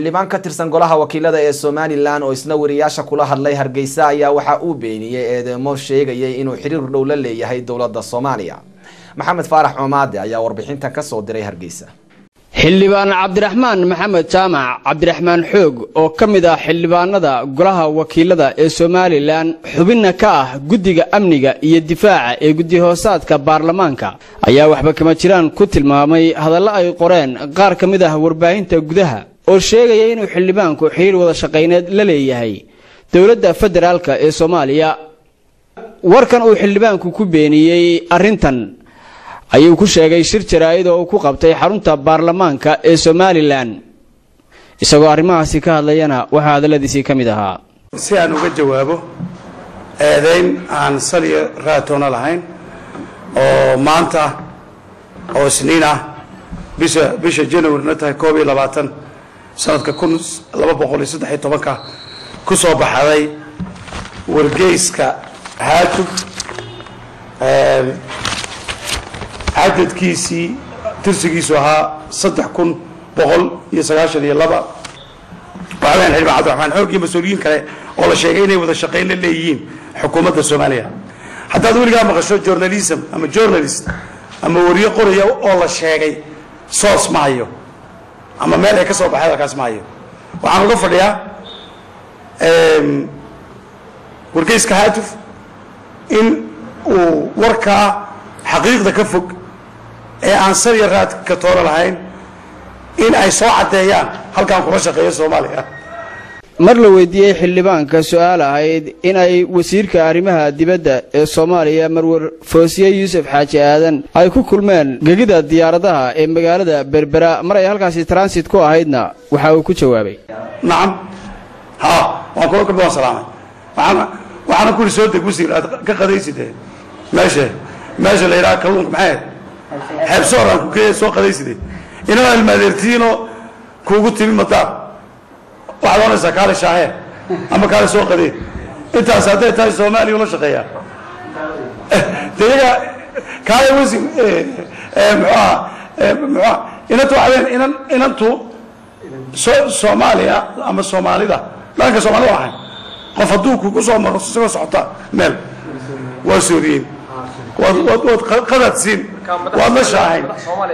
xildhibaan ka tirsan golaha wakiilada ee somalilan oo isna wariyaasha kula hadlay hargeysa ayaa waxa uu beeniyey eedeemo sheegayay inuu xiriir dhow la leeyahay dowladda soomaaliya maxamed faarax coomaade ayaa warbixintan kasoo diray hargeysa xildhibaan cabdiraxmaan maxamed jaamac cabdiraxmaan xoog oo ka mid ah xildhibaanada golaha wakiilada ee somalilan xubinna ka ah guddiga amniga iyo difaaca ee guddi-hoosaadka baarlamaanka ayaa waxba kama jiraan ku tilmaamay hadallo ay qoreen qaar ka mid ah warbaahinta gudaha oo sheegaya inuu xildhibaanku xiriir wada shaqayneed la leeyahay dowladda federaalka ee soomaaliya warkan uu xildhibaanku ku beeniyey arrintan ayuu ku sheegay shir jaraa'id oo uu ku qabtay xarunta baarlamaanka ee somalilan isagoo arrimahaasi ka hadlayana waxaa hadalladiisii ka mid ahaa si aan uga jawaabo eedayn aan saliyo raatoona lahayn oo maanta oo isniin ah bisha bisha januarina tahay koob iyo labaatan sanadka kun laba boqol iyo saddex iyo tobanka ku soo baxday wargeyska haatub cadadkiisii tirsigiisu ahaa saddex kun boqol iyo sagaashan iyo laba waxaweyan xildhibaan cabdiraxmaan xoog iyo mas-uuliyiin kale oo la sheegay inay wada shaqayn la leeyihiin xukuumadda soomaaliya haddaad weligaa maqasho journalism ama journalist ama wariyo qoraya oo la sheegay soos ma hayo ama meel ay ka soo baxay halkaas ma hayo waxaan uga fadhiyaa wargeyska haatuf in uu warkaa xaqiiqda ka fog ee aan sariya raadka toona lahayn in ay soo caddeeyaan halkaan kula shaqeeyo soomaaliya mar la weydiiyey xildhibaanka su-aal ahayd in ay wasiirka arrimaha dibadda ee soomaaliya marwar foosiye yuusuf xaaji aadan ay ku kulmeen gegida diyaaradaha ee magaalada berbera mar ay halkaasi transit ku ahaydna waxa uu ku jawaabay nacam ha waan kula kulma waan salaamay waxaana waxaana ku ihi soo deg wasiir aad ka qadayside meesha meesha la yidhaha kalluunka maxay xeebsoor aan ku soo qadayside inaba ilmaadeertiinoo kuugu timi madaar waxaad oonaysaa kaale shaahee ama kaale soo qadee intaas hadday tahay soomaaliya ula shaqeeyaa de iyaga kaale wasi muxuaha muxuaha inantu waxaween inan inantu so soomaaliya ama soomaalida dhalanka soomaalida waxay qof hadduu kugu soo maro isagoo socota meel waa sooriyeyn waad waad waad qadaad siin waad la shaahayn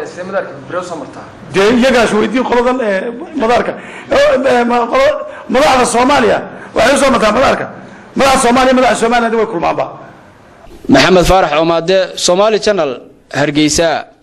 dee iyagaas weydiin qoladan madaarka madaxda soomaaliya waxay usoo martaa madaarka madaxda soomaaliya madaxda somaliland way kulmaanba maxamed faarax coomaade somaali janal hargeysa